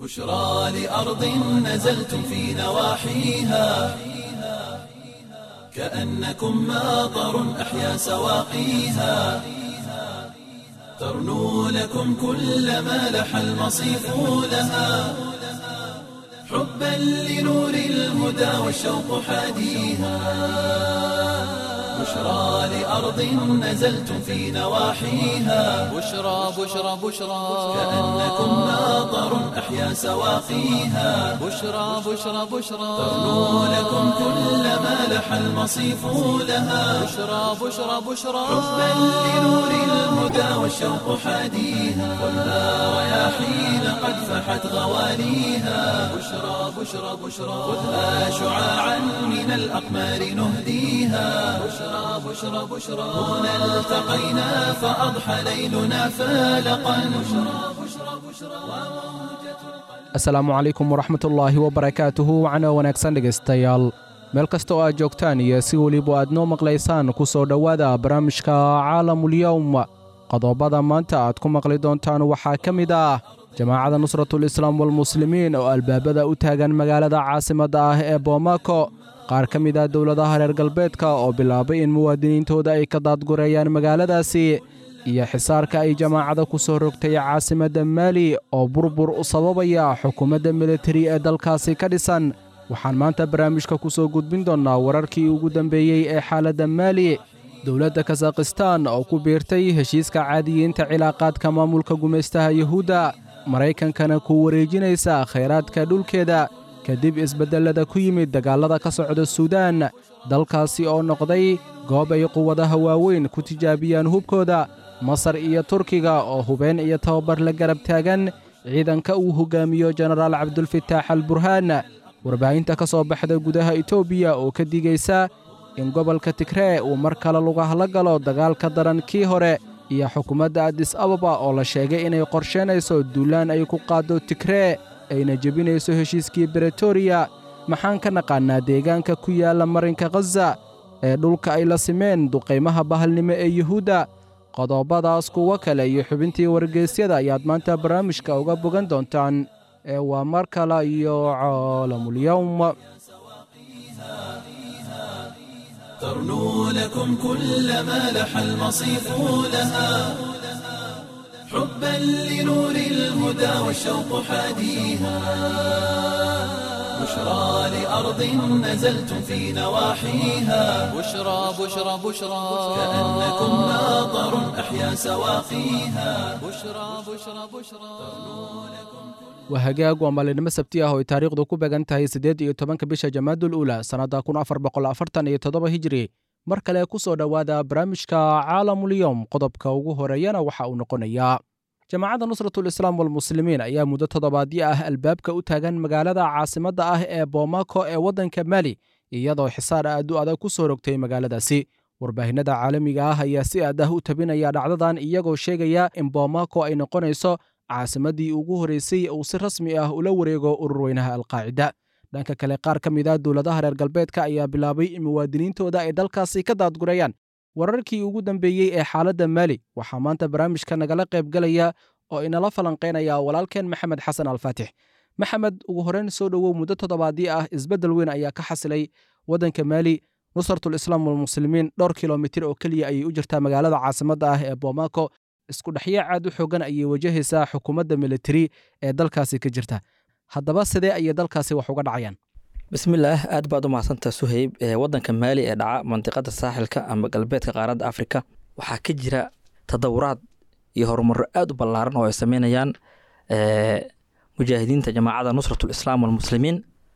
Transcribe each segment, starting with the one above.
بشرى لأرض نزلتم في نواحيها كأنكم ماطر أحيا سواقيها ترنو لكم كل ما لح المصيف لها حبا لنور الهدى والشوق حاديها بشرى لأرض نزلتم في نواحيها بشرى بشرى بشرى كأنكم ماطر أحيا سواقيها بشرى بشرى بشرى ترنو لكم كل ما لح المصيف لها بشرى بشرى بشرى حبا لنور الهدى والشوق حاديها والنار رياحين قد فحت غواليها بشرى بشرى بشرى خذها شعاعا من الأقمار نهديها بشرى بشرى بشرى هنا التقينا فأضحى ليلنا فالقا بشرى بشرى بشرى asalaamu calaykum waraxmatullaahi wabarakaatuhu wacna wanaagsan dhegaystayaal meel kasta oo aad joogtaan iyo si weliba aad noo maqlaysaan ku soo dhowaada barnaamijka caalamulyowm qodobada maanta aad ku maqli doontaan waxaa ka mid ah jamaacadda nusratul islaam walmuslimiin oo albaabada u taagan magaalada caasimadda ah ee boomako qaar ka mid ah dowladaha reer galbeedka oo bilaabay in muwaadiniintooda ay ka daadgureeyaan magaaladaasi iyo xisaarka ay jamaacada ku soo rogtay caasimadda maali oo burbur u sababaya xukuumadda militari ee dalkaasi ka dhisan waxaan maanta barnaamijka ku soo gudbin doonnaa wararkii ugu dambeeyey ee xaaladda maali dowladda kasakhistaan oo ku biirtay heshiiska caadiyiinta cilaaqaadka maamulka gumaystaha yuhuudda maraykankana ku wareejinaysa khayraadka dhulkeeda kadib isbeddellada ku yimid dagaallada ka socda suudaan dalkaasi oo noqday goob ay quwadaha waaweyn ku tijaabiyaan hubkooda masar iyo turkiga oo hubeen iyo tababar la garab taagan ciidanka uu hogaamiyo jenaraal cabdulfitaax al burhaan warbaahinta ka soo baxda gudaha etoobiya oo ka digaysa in gobolka tigree uu mar kale lugahla galo dagaal ka daran kii hore iyo xukuumadda adis ababa oo la sheegay inay qorsheynayso duulaan ay ku qaaddo tigree ayna jebinayso heshiiskii bretoria maxaan ka naqaannaa deegaanka ku yaalla marinka khaza ee dhulka ay la simeen duqaymaha bahalnimo ee yuhuudda qodobadaas kuwo kale iyo xubintii wargeysyada ayaad maanta barnaamijka uga bogan doontaan ee waa mar kale iyo caalamulyowm ترنو لكم كل ما لح المصيف لها حبا لنور الهدى والشوق حاديها بشرى لأرض نزلتم في نواحيها بشرى بشرى بشرى كأنكم ماطر أحيا سواقيها بشرى بشرى بشرى waa hagaag waa maalinimo sabti ah oo ay taariikhdu ku beegan tahay siddeed iyo tobanka bisha jamaadul uula sannadda kun afar boqol afartan iyo toddoba hijri mar kale ku soo dhowaada barnaamijka caalamulyowm qodobka ugu horeeyana waxa uu noqonayaa jamaacadda nusratul islaam walmuslimiin ayaa muddo toddobaadyo ah albaabka u taagan magaalada caasimadda ah ee boomako ee waddanka mali iyadoo xisaar aad u adag ku soo rogtay magaaladaasi warbaahinada caalamiga ah ayaa si aad ah u tabinaya dhacdadan iyagoo sheegaya in boomako ay noqonayso caasimaddii ugu horreysay uu si rasmi ah ula wareego ururweynaha alqaacida dhanka kale qaar ka mid ah dowladaha reer galbeedka ayaa bilaabay in muwaadiniintooda ay dalkaasi ka daadgurayaan wararkii ugu dambeeyey ee xaaladda maali waxaa maanta barnaamijka nagala qaybgalaya oo inala falanqaynaya walaalkeen maxamed xasan alfaatix maxamed ugu horreyn soo dhowow muddo toddobaadii ah isbeddel weyn ayaa ka xasilay waddanka maali nusratul islaam walmuslimiin dhowr kilomitir oo keliya ayay u jirtaa magaalada caasimadda ah ee boomako isku dhexyaac aad u xoogan ayay wajahaysaa xukuumadda militari ee dalkaasi ka jirta haddaba sidee ayay dalkaasi wax uga dhacayaan bismillaah aad baad u mahadsantaa suhayb ee waddanka maali ee dhaca mandiqada saaxilka ama galbeedka qaaradda afrika waxaa ka jira tadawuraad iyo horumaro aad u ballaaran oo ay sameynayaan mujaahidiinta jamaacada nusratul islaam walmuslimiin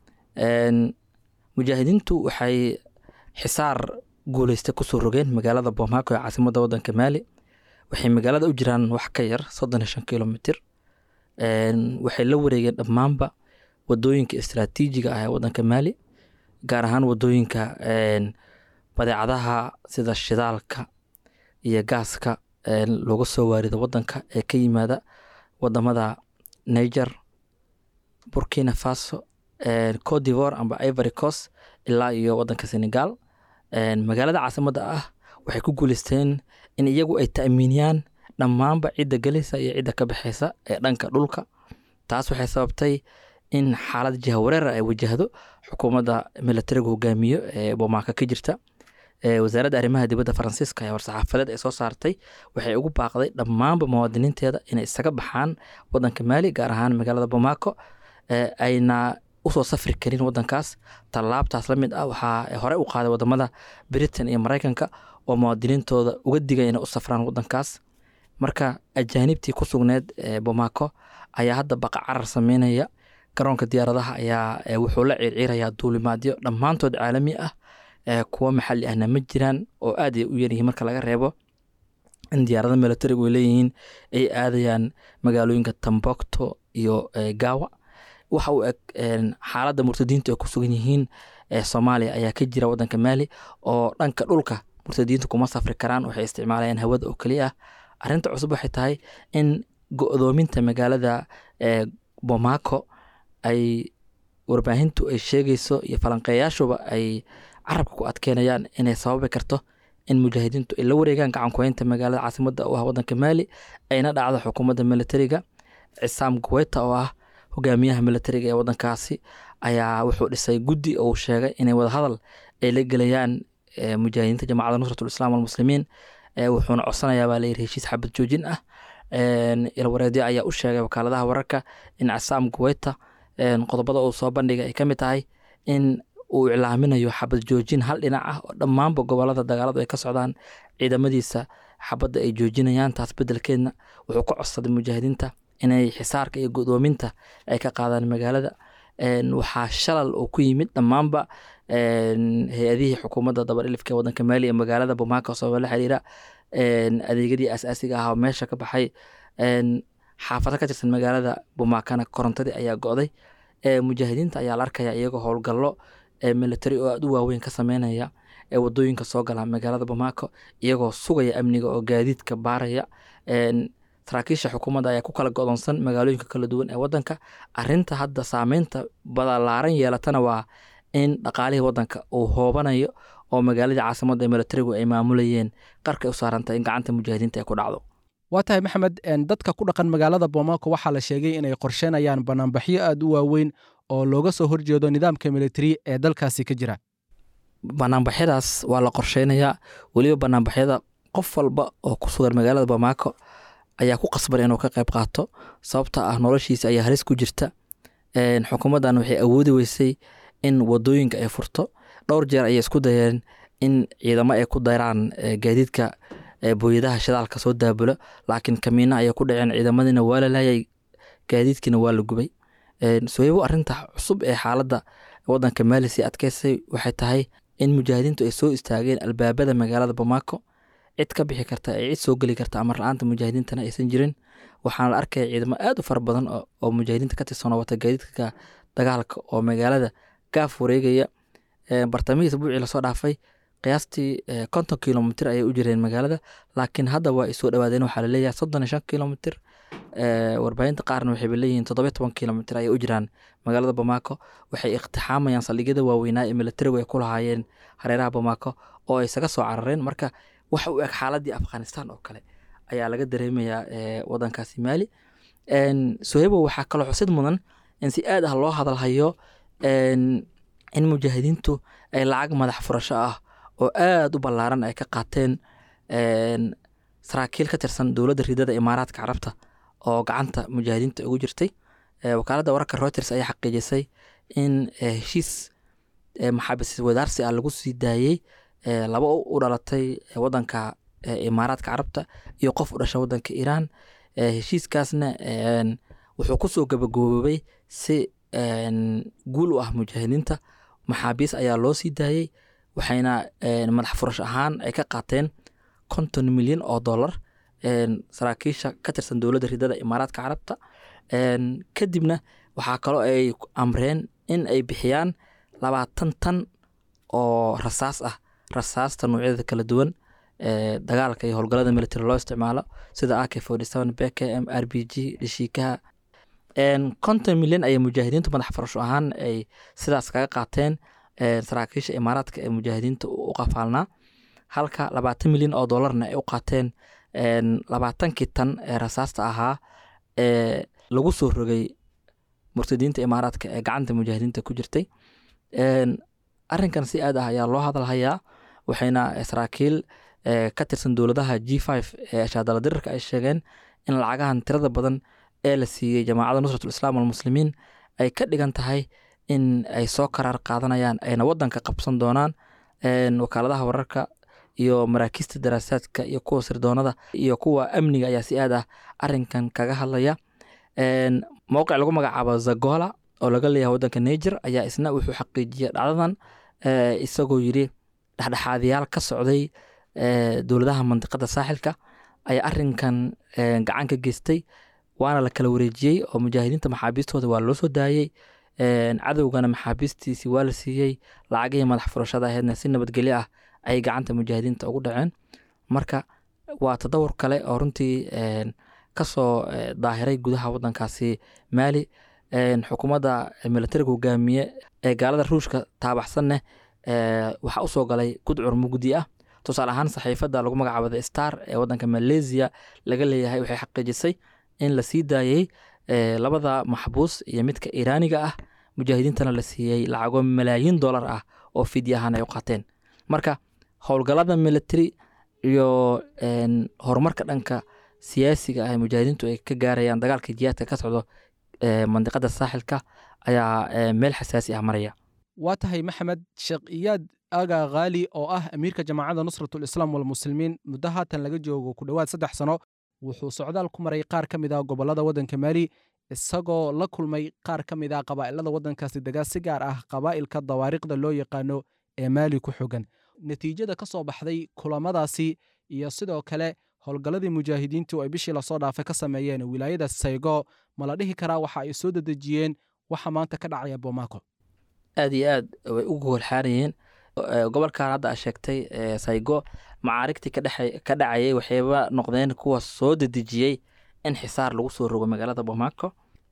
mujaahidiintu waxay xisaar guuleysta kusoo rogeen magaalada boomako ee caasimadda waddanka maali waxay magaalada u jiraan wax ka yar soddon iyo shan kilomitr waxay la wareegeen dhammaanba wadooyinka istraatiijiga ah ee waddanka maali gaar ahaan wadooyinka badeecadaha sida shidaalka iyo gaaska looga soo waarido waddanka ee ka yimaada wadamada niger burkina faso cote d'ivore amba ivory coast ilaa iyo waddanka senegal magaalada caasimadda ah waxay ku guuleysteen in iyagu ay ta'miiniyaan dhammaanba cidda gelaysa iyo cidda ka baxaysa ee dhanka dhulka taas waxay sababtay in xaalad jiha wareer ay wajahdo xukuumadda militariga hogaamiyo ee bomaaka ka jirta wasaaradda arrimaha dibadda faransiiska ee war-saxaafadeed ay soo saartay waxay ugu baaqday dhammaanba muwaadiniinteeda inay isaga baxaan wadanka maali gaar ahaan magaalada bomaako ayna usoo safri karin wadankaas tallaabtaas la mid ah waxaa hore u qaaday wadamada britain iyo mareykanka oo muwaadiniintooda uga digay inay u safraan wadankaas marka ajaanibtii ku sugneed bomaako ayaa hadda baqa carar sameynaya garoonka diyaaradaha ayaa wuxuu la ciirciirayaa duulimaadyo dhammaantood caalami ah kuwo maxali ahna ma jiraan oo aad ay u yaryihiin marka laga reebo in diyaarada militarigu ay leeyihiin ay aadayaan magaalooyinka tambokto iyo gawa waxa uu eg xaaladda murtadiintu ay ku sugan yihiin soomaaliya ayaa ka jira wadanka maali oo dhanka dhulka murtadiintu kuma safri karaan waxay isticmaalayaan hawada oo keliya ah arrinta cusub waxay tahay in go-doominta magaalada bomaako ay warbaahintu ay sheegayso iyo falanqeeyaashuba ay carabka ku adkeynayaan inay sababi karto in mujaahidiintu ay la wareegaan gacankuheynta magaalada caasimada u ah wadanka maali ayna dhacdo xukuumadda militariga cisaam guweyta oo ah hogaamiyaha militariga ee wadankaasi ayaa wuxuu dhisay guddi oo uu sheegay inay wadahadal ay la gelayaan mujaahidiinta jamacadda nusratul islam walmuslimiin wuxuuna codsanayaa baa layiri heshiis xabad joojin ah ilwareedyo ayaa u sheegay wakaaladaha wararka in casaam guweyta qodobada uu soo bandhigay ay ka mid tahay in uu iclaaminayo xabad joojin hal dhinac ah oo dhammaanba gobolada dagaaladu ay ka socdaan ciidamadiisa xabadda ay joojinayaan taas bedelkeedna wuxuu ka codsaday mujaahidiinta inay xisaarka iyo godoominta ay ka qaadaan magaalada waxaa shalal oo ku yimid dhammaanba hay-adihii xukuumadda dabarilifka ee wadanka maali ee magaalada bomaaka sababa la xiriira adeegyadii asaasiga ah oo meesha ka baxay xaafado ka tirsan magaalada bomaakana korontadii ayaa go-day mujaahidiinta ayaa la arkaya iyagoo howlgallo militari oo aada u waaweyn ka sameynaya ee wadooyinka soo gala magaalada bomaako iyagoo sugaya amniga oo gaadiidka baaraya saraakiisha xukuumadda ayaa ku kala godoonsan magaalooyinka kala duwan ee wadanka arinta hadda saameynta balaaran yeelatana waa in dhaqaalihii wadanka uu hoobanayo oo magaaladii caasimadda ee militarigu ay maamulayeen qarka u saarantay in gacanta mujaahidiinta ay ku dhacdo waa tahay maxamed dadka ku dhaqan magaalada bomaako waxaa la sheegay inay qorsheynayaan banaanbaxyo aada u waaweyn oo looga soo horjeedo nidaamka militari ee dalkaasi ka jira banaanbaxyadaas waa la qorsheynayaa weliba banaanbaxyada qof walba oo ku sugan magaalada bomaako ayaa ku qasban inuu ka qayb qaato sababta ah noloshiisa ayaa halis ku jirta xukuumaddan waxay awoodi weysay in wadooyinka ay furto dhowr jeer ayay isku dayeen in ciidamo ay ku dayraan gaadiidka booyadaha shidaalka soo daabulo laakiin kamiina ayay ku dhaceen ciidamadiina waa la laayay gaadiidkiina waa la gubay soyabo arinta cusub ee xaaladda wadanka maali sii adkeysay waxay tahay in mujaahidiintu ay soo istaageen albaabada magaalada bomaako cid ka bixi karta ee cid soo geli karta amar la-aanta mujaahidiintana aysan jirin waxaana la arkaya ciidamo aada u fara badan oo mujaahidiinta ka tirsanoo wata gaadiidka dagaalka oo magaalada gaaf wareegaya bartamihii isbuucii lasoo dhaafay qiyaastii konton kilomitr ayay u jireen magaalada laakiin hadda waa ay soo dhawaadeen waxaa laleeyahay soddon iyo shan kilomitr warbaahinta qaarna waxayba leeyihiin toddobiyo toban kilomitr ayay u jiraan magaalada bomaako waxay iqtixaamayaan saldhigyada waaweynaa ee militarigu ay ku lahaayeen hareeraha bomaako oo ay isaga soo carareen marka waxa u eg xaaladii afghanistan oo kale ayaa laga dareemayaa wadankaasi maali sohebo waxaa kaloo xusid mudan in si aad ah loo hadalhayo in mujaahidiintu ay lacag madax furasho ah oo aada u ballaaran ay ka qaateen saraakiil ka tirsan dowladda ridada imaaraadka carabta oo gacanta mujaahidiinta ugu jirtay wakaaladda wararka reuters ayaa xaqiijisay in heshiis maxaabis wadaarsi ah lagu sii daayey laba u dhalatay wadanka imaaraadka carabta iyo qof u dhasha wadanka iiraan heshiiskaasna wuxuu kusoo gabagaboobay si guul u ah mujaahidiinta maxaabiis ayaa loo sii daayey waxayna madax furash ahaan ay ka qaateen konton milyan oo dollar saraakiisha ka tirsan dowladda ridada imaaraadka carabta kadibna waxaa kaloo ay amreen in ay bixiyaan labaatan tan oo rasaas ah rasaasta noocyada kala duwan dagaalka iyo howlgalada military loo isticmaalo sida ak forty seven bkm r b g dheshiikaha konton milyan ayay mujaahidiintu madax furasho ahaan ay sidaas kaga qaateen saraakiisha imaaraadka ee mujaahidiinta u qafaalnaa halka labaatan milyan oo dollarna ay u qaateen labaatankii tan ee rasaasta ahaa ee lagu soo rogay murtadiinta imaaraadka ee gacanta mujaahidiinta ku jirtay arrinkan si aad ah ayaa loo hadalhayaa waxayna saraakiil ka tirsan dowladaha g five ee shaadala dirirka ay sheegeen in lacagahan tirada badan ee la siiyey jamaacadda nusratul islaam walmuslimiin ay ka dhigan tahay in ay soo karaar qaadanayaan ayna wadanka qabsan doonaan wakaaladaha wararka iyo maraakiista daraasaadka iyo kuwa sirdoonada iyo kuwa amniga ayaa si aad ah arinkan kaga hadlaya mowqic lagu magacaabo zagola oo laga leeyahay wadanka niger ayaa isna wuxuu xaqiijiyey dhacdadan isagoo yiri dhexdhexaadiyaal ka socday dowladaha mandiqada saaxilka ayaa arinkan gacan ka geystay waana la kala wareejiyey oo mujaahidiinta maxaabiistooda waa loo soo daayey cadowgana maxaabiistiisii waa la siiyey lacagihii madax furashada aheedna si nabadgelyo ah ayay gacanta mujaahidiinta ugu dhaceen marka waa tadawur kale oo runtii kasoo daahiray gudaha wadankaasi maali xukuumadda militariga hogaamiye ee gaalada ruushka taabaxsanne waxaa usoo galay gudcur mugdi ah tusaale ahaan saxiifada lagu magacaabo the star ee wadanka malaysia laga leeyahay waxay xaqiijisay in la sii daayey labada maxbuus iyo midka iiraaniga ah mujaahidiintana la siiyey lacago malaayiin dollar ah oo fidya ahaan ay u qaateen marka howlgalada military iyo horumarka dhanka siyaasiga ah ee mujaahidiintu ay ka gaarayaan dagaalka jihaadka ka socdo mandiqada saaxilka ayaa meel xasaasi ah maraya waa tahay maxamed sheekh iyaad aga khaali oo ah amiirka jamaacadda nusratul islaam walmuslimiin muddo haatan laga joogo ku dhowaad saddex sano wuxuu socdaal ku maray qaar ka mid ah gobollada waddanka maali isagoo la kulmay qaar ka mid ah qabaa'ilada waddankaasi degaa si gaar ah qabaa'ilka dawaariiqda loo yaqaano ee maali ku xogan natiijada ka soo baxday kulamadaasi iyo sidoo kale howlgalladii mujaahidiintu ay bishii lasoo dhaafay ka sameeyeen wilaayada saygo ma la dhihi karaa waxa ay soo dedejiyeen waxa maanta ka dhacaya bomaako aad iyo aad way u goolxaarayeen gobolkan hadda a sheegtay saygo macaarigtii ka dhacayay waxayba noqdeen kuwa soo dedejiyey in xisaar lagu soo rogo magaalada bomaako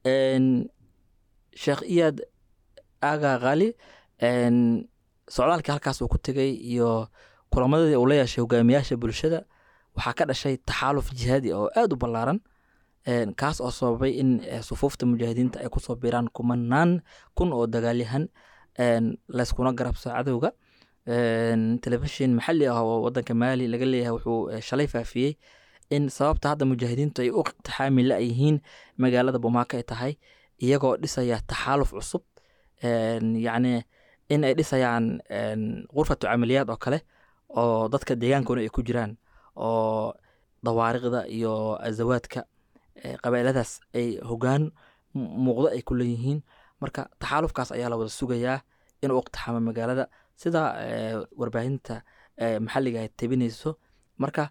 sheekh iyaad aga khali socdaalkii halkaas uu ku tegey iyo kulamadii uu la yeeshay hogaamiyaasha bulshada waxaa ka dhashay taxaaluf jihaadi oo aada u ballaaran kaas oo sababay in sufuufta mujaahidiinta ay kusoo biiraan kumanaan kun oo dagaalyahan layskuna garabso cadowga telefishin maxalli ah oo wadanka maali laga leeyahay wuxuu shalay faafiyey in sababta hadda mujaahidiintu ay u iqtixaami la-yihiin magaalada bomaako ay tahay iyagoo dhisaya taxaaluf cusub yacni in ay dhisayaan qurfatu camaliyaad oo kale oo dadka deegaankuna ay ku jiraan oo dawaariqda iyo azawaadka qabailadaas ay hogaan muuqdo ay ku leeyihiin marka taxaalufkaas ayaa la wada sugayaa inuu iqtixaamo magaalada sida warbaahinta maxalliga ay tabinayso marka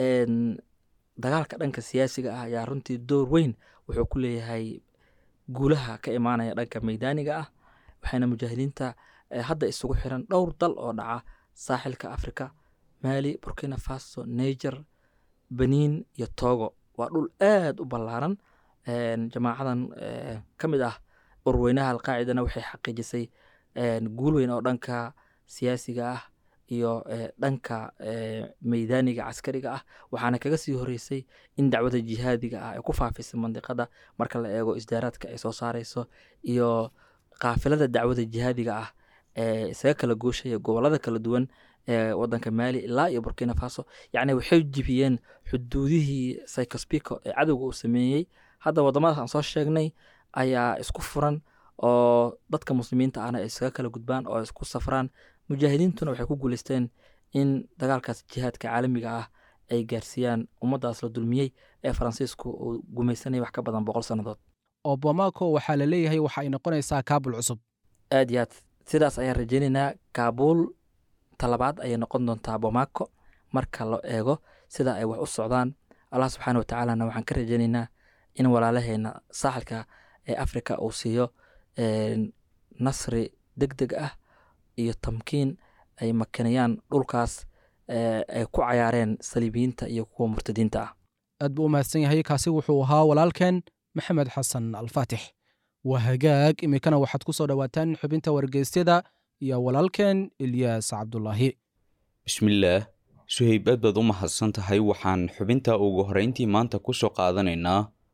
dagaalka dhanka siyaasiga ah ayaa runtii door weyn wuxuu ku leeyahay guulaha ka imaanaya dhanka meydaaniga ah waxayna mujaahidiinta hadda isugu xiran dhowr dal oo dhaca saaxilka africa maali burkina faso niger benin iyo togo waa dhul aad u ballaaran jamaacadan ka mid ah urweynaha alqaacidana waxay xaqiijisay guul weyn oo dhanka siyaasiga ah iyo dhanka meydaaniga caskariga ah waxaana kaga sii horeysay in dacwada jihaadiga ah ay ku faafisay mandiqada marka la eego isdaaraadka ay soo saareyso iyo kaafilada dacwada jihaadiga ah ee isaga kala gooshaya gobolada kala duwan ee wadanka maali ilaa iyo burkina faso yacni waxay jibiyeen xuduudihii psychospico ee cadowga uu sameeyey hadda wadamadaas aan soo sheegnay ayaa isku furan oo dadka muslimiinta ahna ay isaga kala gudbaan oo isku safraan mujaahidiintuna waxay ku guuleysteen in dagaalkaas jihaadka caalamiga ah ay gaarsiiyaan ummaddaas la dulmiyey ee faransiisku uu gumaysanaya wax ka badan boqol sannadood oo bomaako waxaa la leeyahay waxa ay noqonaysaa kaabul cusub aad iyo aad sidaas ayaan rajeynaynaa kaabuul talabaad ayay noqon doontaa bomaako marka la eego sida ay wax u socdaan allah subxaana wa tacaalana waxaan ka rajeynaynaa in walaalaheena saaxilka ee africa uu siiyo nasri deg deg ah iyo tamkiin ay makinayaan dhulkaas ay ku cayaareen saliibiyiinta iyo kuwa murtadiinta ah aad buu u mahadsan yahay kaasi wuxuu ahaa walaalkeen maxamed xasan alfaatix waa hagaag iminkana waxaad ku soo dhowaataan xubinta wargeysyada iyo walaalkeen ilyaas cabdulaahi bismillaah suhayb aad baad u mahadsan tahay waxaan xubinta ugu horrayntii maanta ku soo qaadanaynaa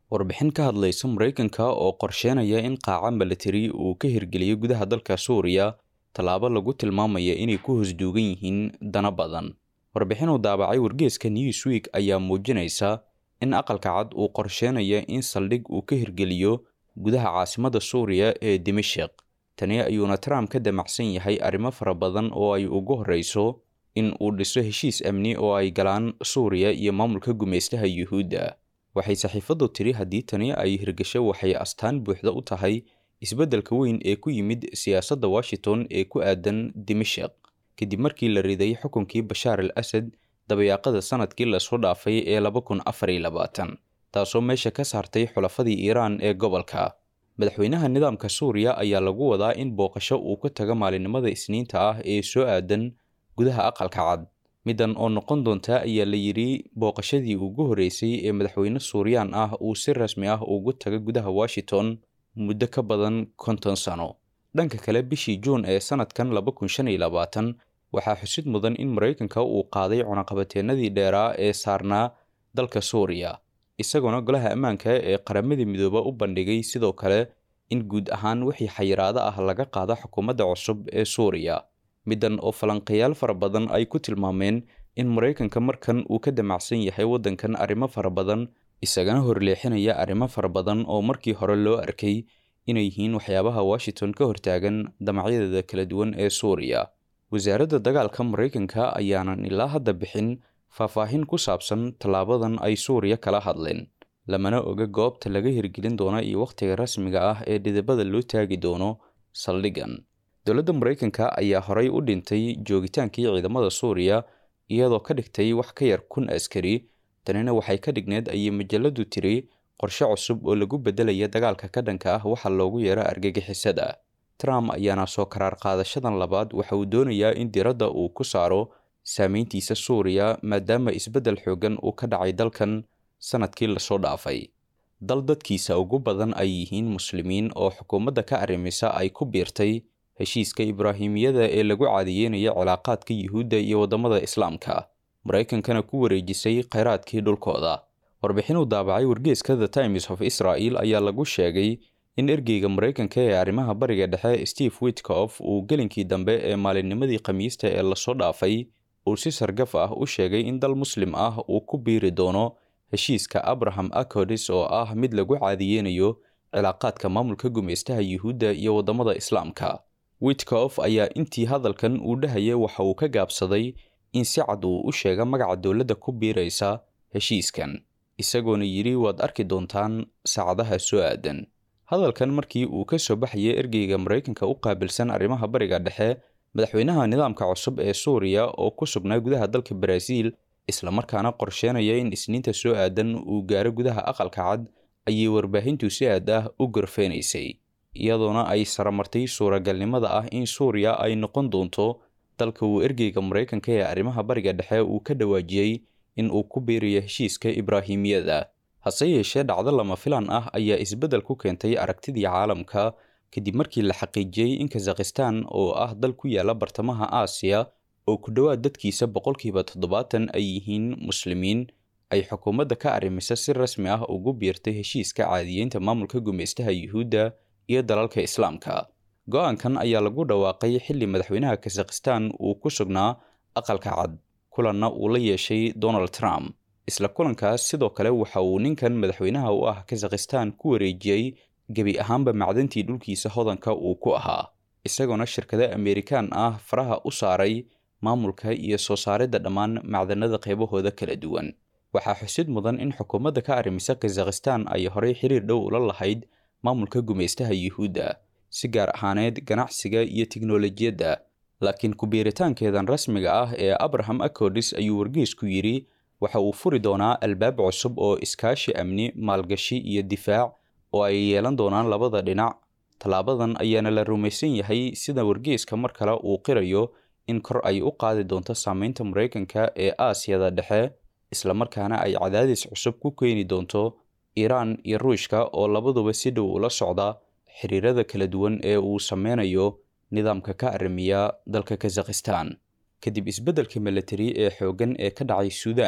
warbixin ka hadlaysa maraykanka oo qorsheynaya in qaaca milatari uu ka hirgeliyo gudaha dalka suuriya tallaabo lagu tilmaamaya inay ku hosduugan yihiin dana badan warbixin uu daabacay wargeeska newsweek ayaa muujinaysa in aqalka cad uu qorsheynaya in saldhig uu ka hirgeliyo gudaha caasimadda suuriya ee dimashik tani ayuuna trump ka damacsan yahay arrimo fara badan oo ay ugu horreyso in uu dhiso heshiis amni oo ay galaan suuriya iyo maamulka gumaystaha yuhuudda waxay saxiifaddu tiri haddii tani ay hirgasho waxay astaan buuxda u tahay isbeddelka weyn ee ku yimid siyaasadda washington ee ku aadan dimashik kadib markii la riday xukunkii bashaar al asad dabayaaqada sanadkii lasoo dhaafay ee laba kun afar iyo labaatan taasoo meesha ka saartay xulafadii iiraan ee gobolka madaxweynaha nidaamka suuriya ayaa lagu wadaa in booqasho uu ka tago maalinimada isniinta ah ee soo aadan gudaha aqalka cad middan oo noqon doonta ayaa la yidhi booqashadii ugu horreysay ee madaxweyne suuriyaan ah uu si rasmi ah ugu taga gudaha washington muddo ka badan konton sano dhanka kale bishii juun ee sanadkan laba kun shan iyo labaatan waxaa xusid mudan in maraykanka uu qaaday cunaqabateennadii dheeraa ee saarnaa dalka suuriya isagoona golaha ammaanka ee qaramadii midooba u bandhigay sidoo kale in guud ahaan wixii xayiraado ah laga qaado xukuumadda cusub ee suuriya middan oo falanqayaal fara badan ay ku tilmaameen in maraykanka markan uu ka damacsan yahay waddankan arrimo fara badan isagana horleexinaya arrimo fara badan oo markii hore loo arkay inay yihiin waxyaabaha washington ka hortaagan damacyadeeda kala duwan ee suuriya wasaaradda dagaalka maraykanka ayaanan ilaa hadda bixin faahfaahin ku saabsan tallaabadan ay suuriya kala hadleen lamana oga goobta laga hirgelin doono iyo wakhtiga rasmiga ah ee dhidibada loo taagi doono saldhigan dowladda maraykanka ayaa horay u dhintay joogitaankii ciidamada suuriya iyadoo ka dhigtay wax ka yar kun askari tanina waxay ka dhigneed ayay majaladu tiri qorshe cusub oo lagu beddelaya dagaalka ka dhanka ah waxa loogu yeero argagixisada trump ayaana soo karaar qaadashadan labaad waxa uu doonayaa in diradda uu ku saaro saameyntiisa suuriya maadaama isbeddel xoogan uu ka dhacay dalkan sanadkii lasoo dhaafay dal dadkiisa ugu badan ay yihiin muslimiin oo xukuumadda ka arrimisa ay ku biirtay heshiiska ibraahimiyada ee lagu caadiyeynaya cilaaqaadka yuhuudda iyo waddamada islaamka maraykankana ku wareejisay kheyraadkii dhulkooda warbixin uu daabacay wargeeska the times of israel ayaa lagu sheegay in ergeyga maraykanka ee arrimaha bariga dhexe steve witkof uu gelinkii dambe ee maalinnimadii khamiista ee lasoo dhaafay uu si sargaf ah u sheegay in dal muslim ah uu ku biiri doono heshiiska abraham acodis oo ah mid lagu caadiyeynayo cilaaqaadka maamulka gumaystaha yuhuudda iyo waddamada islaamka witkof ayaa intii hadalkan uu dhahaya waxa uu ka gaabsaday in si cad uu u sheega magaca dowladda ku biiraysa heshiiskan isagoona yidhi waad arki doontaan saacadaha soo aadan hadalkan markii uu ka soo baxaya ergeyga maraykanka u qaabilsan arrimaha bariga dhexe madaxweynaha nidaamka cusub ee suuriya oo ku sugnaa gudaha dalka baraaziil islamarkaana qorsheynaya in isniinta soo aadan uu gaaro gudaha aqalka cad ayay warbaahintu si aad ah u gorfeynaysay iyadoona ay saramartay suuragalnimada ah in suuriya ay noqon doonto dalka uu ergeyga maraykanka ee arrimaha bariga dhexe uu ka dhawaajiyey in uu ku biirayo heshiiska ibraahimiyada hase yeeshee dhacdo lama filan ah ayaa isbeddel ku keentay aragtidii caalamka kadib markii la xaqiijiyey in kazakhistan oo ah dal ku yaala bartamaha aasiya oo ku dhowaad dadkiisa boqolkiiba toddobaatan ay yihiin muslimiin ay xukuumadda ka arrimisa si rasmi ah ugu biirtay heshiiska caadiyeynta maamulka gumaystaha yuhuudda iyo dalalka islaamka go-aankan ayaa lagu dhawaaqay xilli madaxweynaha kazakhistan uu ku sugnaa aqalka cad kulanna uu la yeeshay donald trump isla kulankaas sidoo kale waxa uu ninkan madaxweynaha u ah kazakhistan ku wareejiyey gebi ahaanba macdantii dhulkiisa hodanka uu ku ahaa isagoona shirkado amerikaan ah faraha u saaray maamulka iyo soo saaridda dhammaan macdanada qaybahooda kala duwan waxaa xusid mudan in xukuumadda ka arrimisa kazakhistan ay horey xiriir dhow ula lahayd maamulka gumaystaha yuhuudda si gaar ahaaneed ganacsiga iyo tiknolojiyadda laakiin ku-biiritaankeedan rasmiga ah ee abraham acodis ayuu wargeysku yidhi waxa uu furi doonaa albaab cusub oo iskaashi amni maalgashi iyo difaac oo ay yeelan doonaan labada dhinac tallaabadan ayaana la rumaysan yahay sida wargeyska mar kale uu qirayo in kor ay u qaadi doonto saameynta maraykanka ee aasiyada dhexe islamarkaana ay cadaadis cusub ku keeni doonto iiraan iyo ruushka oo labaduba si dhow ula socda xiriirada kala duwan ee uu sameynayo nidaamka ka arrimiya dalka kazakhistan kadib isbeddelka milatari ee xooggan ee ka dhacay suudaan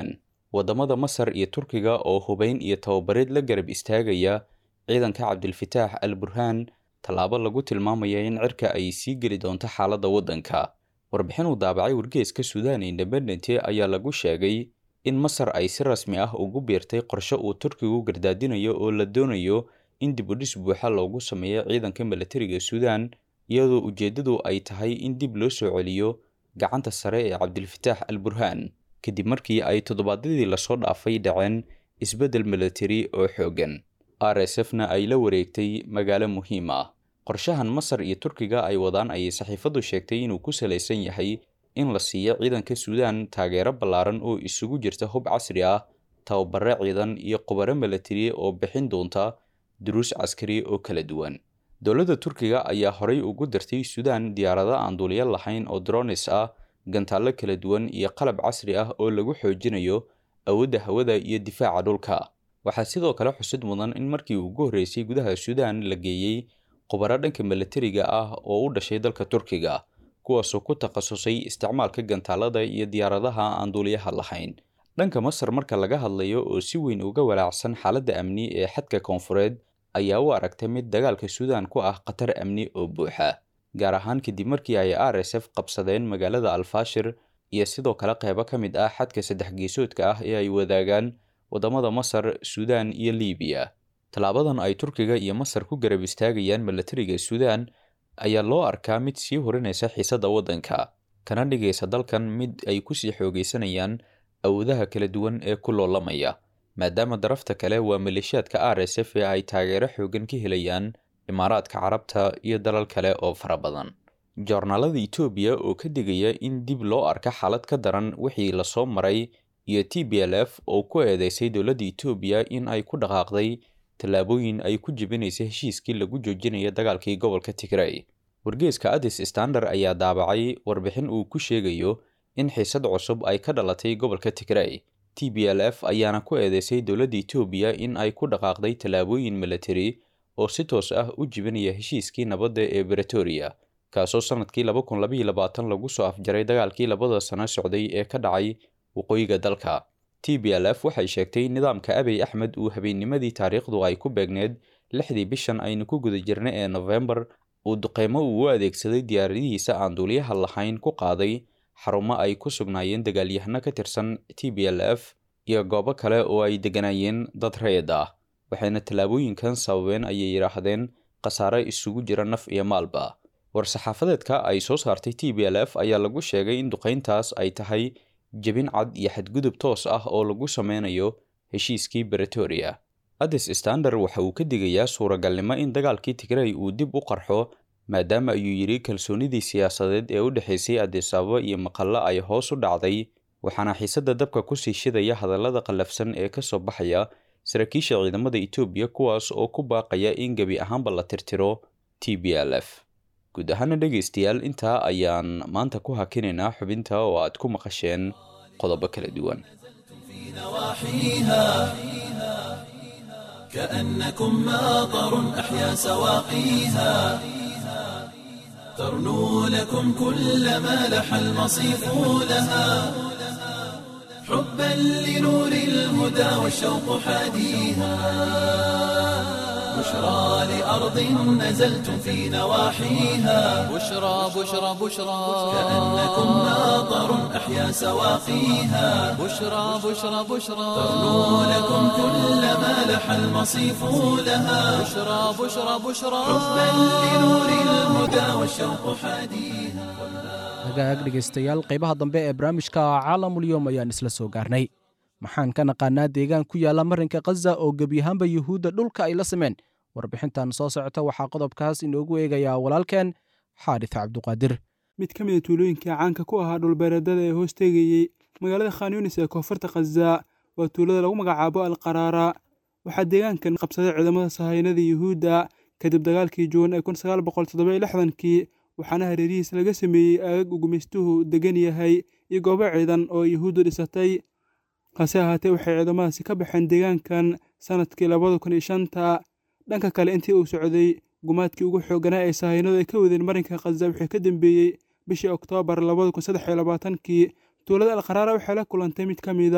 waddamada masar iyo turkiga oo hubayn iyo tababareed la garab istaagaya ciidanka cabdilfataax al burhaan tallaabo lagu tilmaamaya in cirka ay sii geli doonto xaaladda waddanka warbixin uu daabacay wargeeska sudan independent ayaa lagu sheegay in masar ay si rasmi ah ugu biirtay qorshe uu turkigu gardaadinayo oo la doonayo in dib u dhis buuxa loogu sameeyo ciidanka milatariga suudan iyadoo ujeeddadu ay tahay in dib loo soo celiyo gacanta sare ee cabdilfataax al burhaan kadib markii ay toddobaadyadii lasoo dhaafay dhaceen isbeddel milatari oo xooggan r s f na ay la wareegtay magaalo muhiim ah qorshahan masar iyo turkiga ay wadaan ayay saxiifaddu sheegtay inuu ku salaysan yahay in la siiyo ciidanka suudan taageero ballaaran oo isugu jirta hub casri ah tababare ciidan iyo qubaro milatari oo bixin doonta duruus caskari oo kala duwan dowladda turkiga ayaa horay ugu dirtay suudan diyaarado aan duuliyo lahayn oo dronis ah gantaallo kala duwan iyo qalab casri ah oo lagu xoojinayo awoodda hawada iyo difaaca dhulka waxaa sidoo kale xusid mudan in markii ugu horreysay gudaha suudan la geeyey khubaro dhanka milatariga ah oo u dhashay dalka turkiga kuwaasoo ku takhasusay isticmaalka gantaalada iyo diyaaradaha aan duuliyaha lahayn dhanka masar marka laga hadlayo oo si weyn uga walaacsan xaaladda amni ee xadka koonfureed ayaa u aragtay mid dagaalka suudan ku ah khatar amni oo buuxa gaar ahaan kadib markii ay r s f qabsadeen magaalada alfashir iyo sidoo kale qeybo ka mid ah xadka saddex geesoodka ah ee ay wadaagaan waddamada masar suudan iyo liibiya tallaabadan ay turkiga iyo masar ku garab istaagayaan milatariga suudan ayaa loo arkaa mid sii horinaysa xiisadda waddanka kana dhigaysa dalkan mid ay kusii xoogaysanayaan awoodaha kala duwan ee ku loolamaya maadaama darafta kale waa maleeshiyaadka r s f ee ay taageero xoogan ka helayaan imaaraadka carabta iyo dalal kale oo fara badan joornaalada etoobiya oo ka digaya in dib loo arka xaalad ka daran wixii lasoo maray iyo t b l f oo ku eedeysay dowladda etoobiya in ay ku dhaqaaqday tallaabooyin ay ku jebinaysa heshiiskii lagu joojinaya dagaalkii gobolka tigray wargeeska addis standard ayaa daabacay warbixin uu ku sheegayo in xiisad cusub ay ka dhalatay gobolka tigray t b l f ayaana ku eedeysay dowladda etoobiya in ay ku dhaqaaqday tallaabooyin milatari oo si toos ah u jibinaya heshiiskii nabadda ee bretoria kaasoo sannadkii laba kun labaiyo labaatan lagu soo afjaray dagaalkii labada sano socday ee ka dhacay waqooyiga dalka t b l f waxay sheegtay nidaamka abiy axmed uu habeennimadii taariikhdu ay ku beegneed lixdii bishan aynu ku guda jirna ee nofembar uu duqeymo uu u adeegsaday diyaaradihiisa aan duuliyaha lahayn ku qaaday xarumo ay ku sugnaayeen dagaalyahano ka tirsan t b l f iyo goobo kale oo ay degganaayeen dad reed ah waxayna tallaabooyinkan sababeen ayay yidhaahdeen khasaare isugu jira naf iyo maalba war-saxaafadeedka ay soo saartay t b l f ayaa lagu sheegay in duqeyntaas ay tahay jebin cad iyo xadgudub toos ah oo lagu sameynayo heshiiskii bretoria addis standard waxa uu ka digayaa suuragalnimo in dagaalkii tigray uu dib u qarxo maadaama ayuu yidhi kalsoonidii siyaasadeed ee u dhexaysay addis ababa iyo maqallo ay hoos u dhacday waxaana xiisadda dabka kusii shidaya hadallada qallafsan ee ka soo baxaya saraakiisha ciidamada etoobiya kuwaas oo ku baaqaya in gebi ahaanba la tirtiro t b l f guud ahaana dhegaystayaal intaa ayaan maanta ku hakinaynaa xubinta oo aad ku maqasheen qodobo kala duwan نواحيها كأنكم ماطر أحيا سواقيها ترنو لكم كل ما لح المصيف لها حبا لنور الهدى والشوق حاديها بشرى لأرض نزلتم في نواحيها بشرى بشرى بشرى كأنكم ماطر أحيا سواقيها بشرى بشرى بشرى ترنو لكم كل ما لح المصيف لها بشرى بشرى بشرى حبا لنور الهدى والشوق حاديها hagaag dhegaystayaal qaybaha dambe ee barnaamijka caalamulyoom ayaan isla soo gaarnay maxaan ka naqaanaa deegaan ku yaalla marinka khaza oo gebi ahaanba yuhuudda dhulka ay la sameen warbixintan soo socota waxaa qodobkaas inoogu eegayaa walaalkeen xaadis cabduqaadir mid ka mid a tuulooyinka caanka ku ahaa dhulbeereedada ee hoos teegayey magaalada khan yunis ee koonfurta khaza waa tuulada lagu magacaabo al qaraara waxaa deegaankan qabsaday ciidamada sahaynada yuhuudda kadib dagaalkii juun ee kun sagaal boqol toddoba iyo lixdankii waxaana hareerihiisa laga sameeyey aagag uu gumaystuhu degan yahay iyo goobo ciidan oo yuhuuddu dhisatay hase ahaatee waxay ciidamadaasi ka baxeen deegaankan sannadkii labada kun iyo shanta dhanka kale intii uu socday gumaadkii ugu xooganaa ee sahaynadu ay ka wadeen marinka khaza wixii ka dambeeyey bishii oktoobar labada kun saddex iyo labaatankii tuulada alqaraara waxay la kulantay mid ka mid ah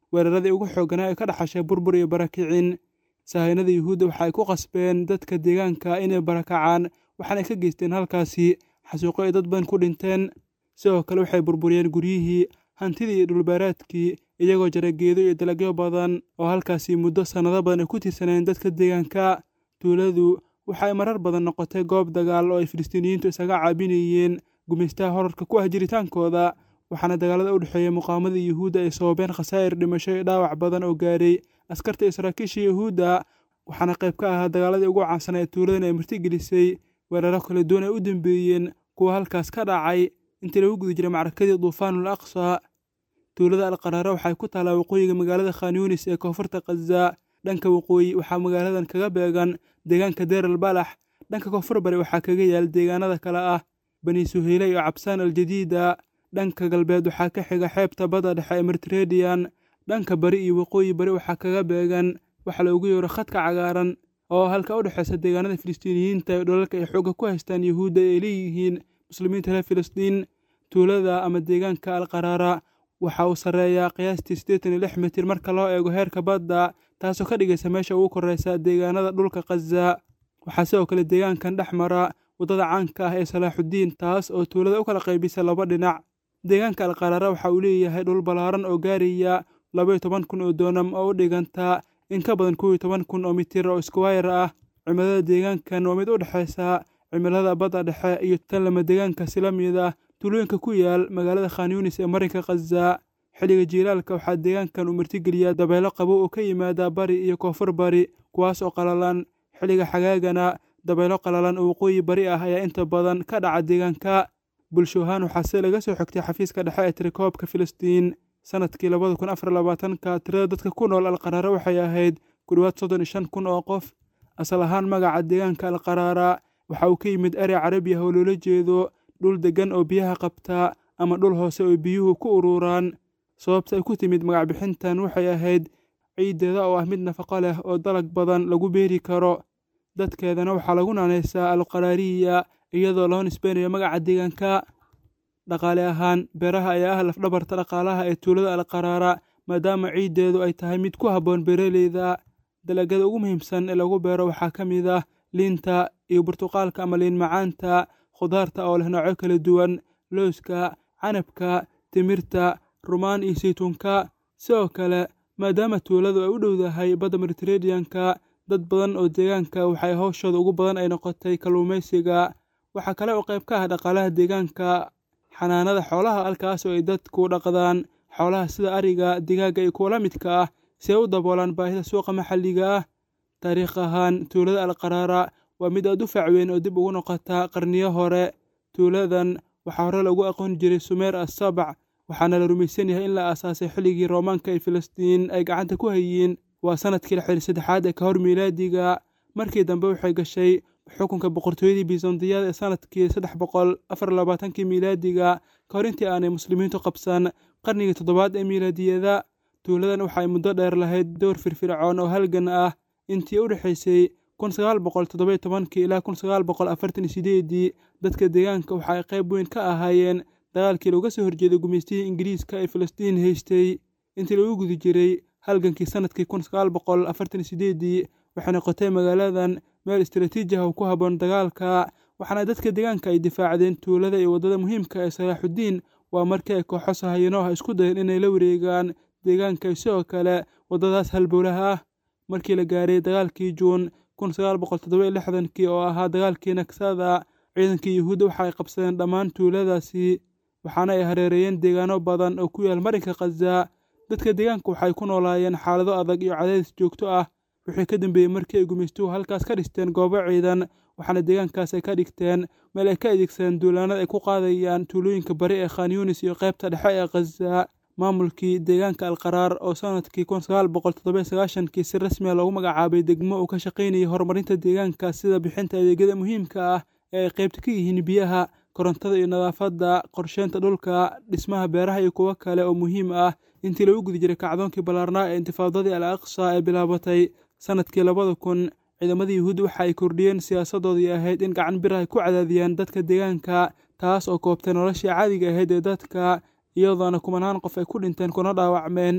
weeraradii ugu xoogganaa ee ka dhaxashay burbur iyo barakicin sahaynada yuhuudda waxa ay ku qasbeen dadka deegaanka inay barakacaan waxaana ka geysteen halkaasi xasuuqo ay dad badan ku dhinteen sidoo kale waxay burburiyeen guryihii hantidii iyo dhulbeeraadkii iyagoo jara geedo iyo dalagyo badan oo halkaasi muddo sannado badan ay ku tiirsanayeen dadka deegaanka tuuladu waxa ay marar badan noqotay goob dagaal oo ay filistiiniyiintu isaga caabinayeen gumaystaha horarka ku ah jiritaankooda waxaana dagaalada u dhexeeya muqaamada yuhuudda ay sababeen khasaa'ir dhimasho iyo dhaawac badan oo gaaray askarta iyo saraakiisha yuhuudda waxaana qayb ka ahaa dagaaladii ugu caansanaa ee tuuladan ay martigelisay weeraro kala duwan ay u dambeeyeen kuwa halkaas ka dhacay intii lagu guda jiray macrakadii duufaanul aqsa tuulada alqaraara waxay ku taalaa waqooyiga magaalada khan yunis ee koonfurta khaza dhanka waqooyi waxaa magaaladan kaga beegan deegaanka deer al balax dhanka koonfur bari waxaa kaga yaal deegaanada kale ah bani suheyle iyo cabsaan aljadiida dhanka galbeed waxaa ka xiga xeebta badda dhexe ee mediterranean dhanka bari iyo waqooyi bari waxaa kaga beegan waxa loogu yeero khadka cagaaran oo halka u dhexeysa deegaanada filistiiniyiinta ee dholalka ay xoogga ku haystaan yuhuudda ay leeyihiin muslimiinta reer filistiin tuulada ama deegaanka alqaraara waxa uu sarreeyaa qiyaastii siddeetan iyo lix mitir marka loo eego heerka badda taasoo ka dhigaysa meesha ugu korreysa deegaanada dhulka khaza waxaa sidoo kale deegaankan dhex mara waddada caanka ah ee salaaxuddiin taas oo tuulada u kala qaybisa laba dhinac deegaanka alqaraara waxa uu leeyahay dhul ballaaran oo gaaraya labaiyo toban kun oo doonam oo u dhiganta in ka badan kow iyo toban kun oo mitir oo iskuwayr ah cimilada deegaankan waa mid u dhexaysa cimilada badda dhexe iyo tan lama deegaanka sila mid ah tuulooyinka ku yaal magaalada khan yunis ee marinka khaza xilliga jiilaalka waxaa deegaankan uu martigeliyaa dabeelo qabow oo ka yimaada bari iyo koonfur bari kuwaas oo qalalan xilliga xagaagana dabeelo qalalan oo waqooyi bari ah ayaa inta badan ka dhaca deegaanka bulsho ahaan waxaa se laga soo xigtay xafiiska dhexe ee tirikoobka filistiin sanadkii labada kun afar labaatanka tirada dadka ku nool alqaraara waxay ahayd ku dhowaad soddon iyo shan kun oo qof asal ahaan magaca deegaanka alqaraara waxa uu ka yimid erey carabi ah oo loola jeedo dhul deggan oo biyaha qabta ama dhul hoose oo biyuhu ku ururaan sababta ay ku timid magac bixintan waxay ahayd ciiddeeda oo ah mid nafaqo leh oo dalag badan lagu beeri karo dadkeedana waxaa lagu naanaysaa alqaraariya iyadoo loo nisbeynayo magaca deegaanka dhaqaale ahaan beeraha ayaa ah lafdhabarta dhaqaalaha ee tuulada alqaraara maadaama ciiddeedu ay tahay mid ku habboon beeraleyda dalagyada ugu muhiimsan ee lagu beero waxaa ka mid ah liinta iyo burtuqaalka ama liin macaanta khudaarta oo leh noocyo kala duwan looska canabka timirta rumaan iyo saytuunka sidoo kale maadaama tuuladu ay u dhowdahay badda mediterraneanka dad badan oo deegaanka waxay hawshooda ugu badan ay noqotay kalluumaysiga waxaa kale oo qayb ka ah dhaqaalaha deegaanka xanaanada xoolaha halkaas oo ay dadku dhaqdaan xoolaha sida ariga digaaga iyo kuwa la midka ah si ay u daboolaan baahida suuqa maxalliga ah taariikh ahaan tuulada alqaraara waa mid aad u fac weyn oo dib ugu noqota qarniyo hore tuuladan waxaa hore lagu aqoon jiray sumeer assabac waxaana la rumaysan yahay in la aasaasay xilligii roomaanka ee filistiin ay gacanta ku hayiin waa sanadkii lixdan saddexaad ee ka hor miilaadiga markii dambe waxay gashay xukunka boqortooyadii bizantiyada ee sanadkii saddex boqol afar labaatankii miilaadiga ka hor intii aanay muslimiintu qabsan qarnigii toddobaad ee miilaadiyada tuuladan waxay muddo dheer lahayd dowr firfircoon oo halgan ah intii u dhexaysay kun sagaal boqol toddobiyo tobankii ilaa kun sagaal boqol afartan iyo sideedii dadka deegaanka waxa ay qayb weyn ka ahaayeen dagaalkii looga soo horjeeday gumaystihii ingiriiska ee filistiin haystay intii lagu gudi jiray halgankii sanadkii kun sagaal boqol afartan iyo sideedii waxay noqotay magaaladan meel istaraatiiji ah oo ku habboon dagaalka waxaana dadka deegaanka ay difaacdeen tuulada iyo waddada muhiimka ee salaaxuddiin waa markii ay kooxo sahayano ah isku dayeen inay la wareegaan deegaanka sidoo kale waddadaas halbowlaha ah markii la gaaray dagaalkii juun kun sagaal boqol toddoba lixdankii oo ahaa dagaalkii nagsada ciidankii yuhuudda waxa ay qabsadeen dhammaan tuuladaasi waxaana ay hareereeyeen deegaano badan oo ku yaal marinka khaza dadka deegaanka waxay ku noolaayeen xaalado adag iyo cadaadis joogto ah wixii ka dambeeyey markii ay gumaystuhu halkaas ka dhisteen goobo ciidan waxaana deegaankaas ay ka dhigteen meel ay ka adeegsadeen duulaanada ay ku qaadayaan tuulooyinka bari ee khan yunis iyo qaybta dhexe ee khaza maamulkii deegaanka alqaraar oo sanadkii kun sagaal boqol toddoba sagaashankii si rasmiya loogu magacaabay degmo uu ka shaqaynayay horumarinta deegaanka sida bixinta adeegyada muhiimka ah ee ay qaybta ka yihiin biyaha korontada iyo nadaafadda qorsheynta dhulka dhismaha beeraha iyo kuwo kale oo muhiim ah intii lagu guda jiray kacdoonkii ballaarnaa ee intifaadadii al aqsa ee bilaabatay sanadkii labada kun ciidamadii yuhuud waxa ay kordhiyeen siyaasadoodii ahayd in gacan bir ay ku cadaadiyaan dadka deegaanka taas oo koobtay noloshii caadiga ahayd ee dadka iyadoona kumanaan qof ay ku dhinteen kuna dhaawacmeen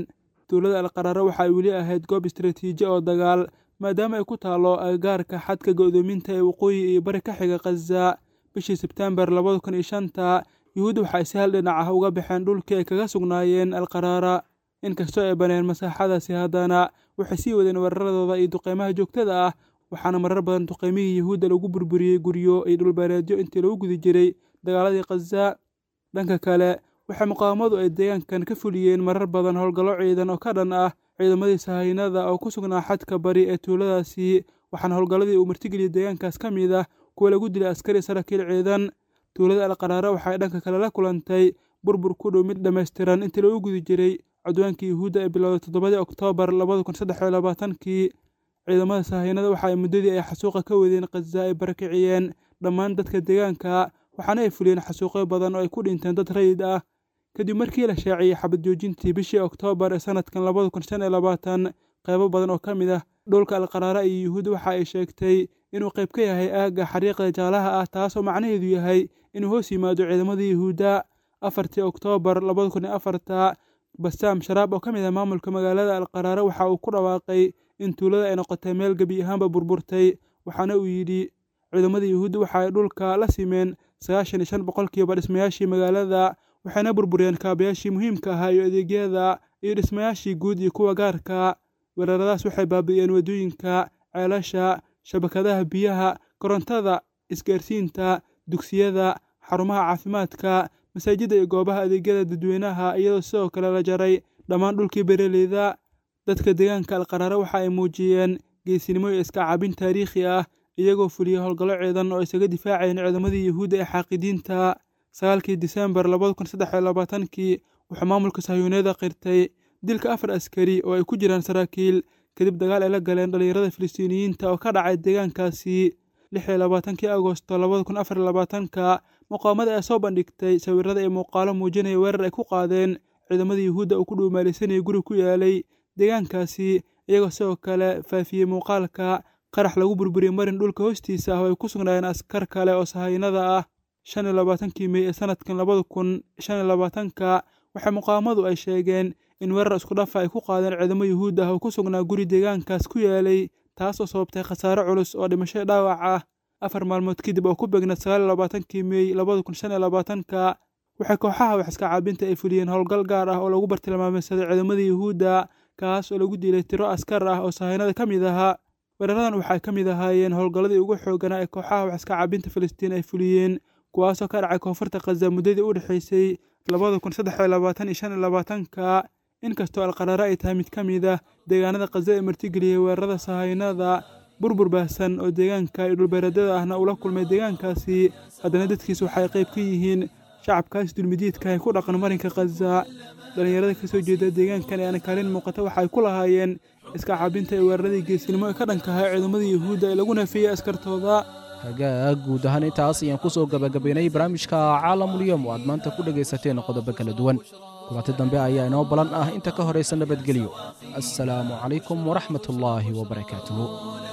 tuulada alqaraare waxa ay weli ahayd goob istaraatiiji oo dagaal maadaama ay ku taalo agagaarka xadka go'doominta ee waqooyi iyo bari ka xiga khaza bishii sebtembar labada kun iyo shanta yuhuudda waxa ay si hal dhinac ah uga baxeen dhulkii ay kaga sugnaayeen alqaraara inkastoo ay baneen masaaxadaasi haddana waxay sii wadeen weeraradooda iyo duqeymaha joogtada ah waxaana marar badan duqeymihii yuhuudda lagu burburiyey guryo iyo dhulbeereedyo intii lagu gudi jiray dagaaladii khaza dhanka kale waxay muqaawamadu ay deegaankan ka fuliyeen marar badan howlgallo ciidan oo ka dhan ah ciidamadii sahaynada oo ku sugnaa xadka bari ee tuuladaasi waxaana howlgalladii uu martigeliyey deegaankaas ka mid ah kuwa lagu dilay askari saraakiil ciidan tuulada alqaraare waxay dhanka kale la kulantay burbur ku dhow mid dhammaystiran intii lagu gudi jiray codwaankii yuhuudda ee bilowday toddobadii oktoobar labada kun saddex iyo labaatankii ciidamada sahaynada waxa ay muddadii ay xasuuqa ka wadeen khaza ay barakiciyeen dhammaan dadka deegaanka waxaana ay fuliyeen xasuuqyo badan oo ay ku dhinteen dad rayid ah kadib markii la shaaciyey xabad joojintii bishii oktoobar ee sanadkan labada kun shan iyo labaatan qaybo badan oo ka mid ah dhulka alqaraara iyo yuhuud waxa ay sheegtay inuu qayb ka yahay aagga xariiqda jaalaha ah taasoo macnaheedu yahay inuu hoos yimaado ciidamadii yuhuudda afartii oktoobar labada kun iyo afarta basaam sharaab oo ka mid ah maamulka magaalada alqaraare waxa uu ku dhawaaqay in tuulada ay noqotay meel gebi ahaanba burburtay waxaana uu yidhi ciidamada yuhuudda waxa ay dhulka la simeen sagaashan iyo shan boqolkiiba dhismayaashii magaalada waxayna burburiyeen kaabayaashii muhiimka ahaa iyo adeegyada iyo dhismayaashii guud iyo kuwa gaarka weeraradaas waxay baabi'iyeen waddooyinka ceelasha shabakadaha biyaha korontada isgaarsiinta dugsiyada xarumaha caafimaadka masaajidda iyo goobaha adeegyada dadweynaha iyadoo sidoo kale la jaray dhammaan dhulkii bereleyda dadka deegaanka alqaraare waxa ay muujiyeen geesinimo iyo iska cabin taariikhi ah iyagoo fuliyey howlgallo ciidan oo isaga difaacayeen ciidamadii yuhuudda ee xaaqidiinta sagaalkii disembar labada kun saddex iyo labaatankii wuxuu maamulka sahyuuneeda qirtay dilka afar askari oo ay ku jiraan saraakiil kadib dagaal ay la galeen dhallinyarada filistiiniyiinta oo ka dhacay deegaankaasi lix iyo labaatankii agosto labada kun afar iyo labaatanka muqaawamada ee soo bandhigtay sawirada iyo muuqaalo muujinaya weerar ay ku qaadeen ciidamadii yuhuudda uu ku dhuumaalaysanayay guri ku yaalay deegaankaasi iyagoo sidoo kale faafiyey muuqaalka qarax lagu burburiyey marin dhulka hoostiisa ah oo ay ku sugnaayeen askar kale oo sahaynada ah shan iyo labaatankii mey ee sanadkan labada kun shan iyo labaatanka waxay muqaawamadu ay sheegeen in weerar isku dhafa ay ku qaadeen ciidamo yuhuud ah oo ku sugnaa guri deegaankaas ku yaalay taasoo sababtay khasaare culus oo dhimasho dhaawac ah afar maalmood kadib oo ku beegna sagaal iyo labaatankii mey labada kun shan iyo labaatanka waxay kooxaha wax iska caabinta ay fuliyeen howlgal gaar ah oo lagu bartilmaameysaday ciidamadii yuhuudda kaas oo lagu dilay tiro askar ah oo sahaynada ka mid ahaa weeraradan waxay ka mid ahaayeen howlgalladii ugu xooganaa ee kooxaha wax iska caabinta filistiin ay fuliyeen kuwaasoo ka dhacay koonfurta khaza muddadii u dhexaysay labada kun saddex iyo labaatan iyo shan iyo labaatanka inkastoo alqaraare ay tahay mid ka mid ah deegaanada khaza ee martigeliyey weerarada sahaynada burbur baahsan oo deegaanka iyo dhulbeereedyada ahna ula kulmay deegaankaasi haddana dadkiis waxay qayb ka yihiin shacabkaas dulmidiidka ay ku dhaqan marinka khaza dhallinyarada ka soo jeeda deegaankan ee aan kaalin muuqata waxay ku lahaayeen iska caabinta ee weeraradii geesinimo ee ka dhankahay ciidamadii yuhuudda ee lagu neefeeyey askartooda hagaag guud ahaan intaas ayaan ku soo gabagabaynay barnaamijka caalamulyoom oo aad maanta ku dhegaysateen qodobo kala duwan kulanti dambe ayaa inoo balan ah inta ka horaysa nabadgelyo assalaamu calaykum waraxmat ullaahi wabarakaatuhu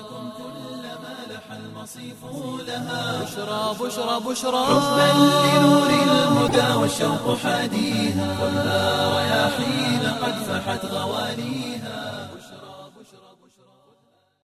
بشرى بشرى بشرى حبا لنور الهدى والشوق حاديها والنار يا حين قد فحت غوانيها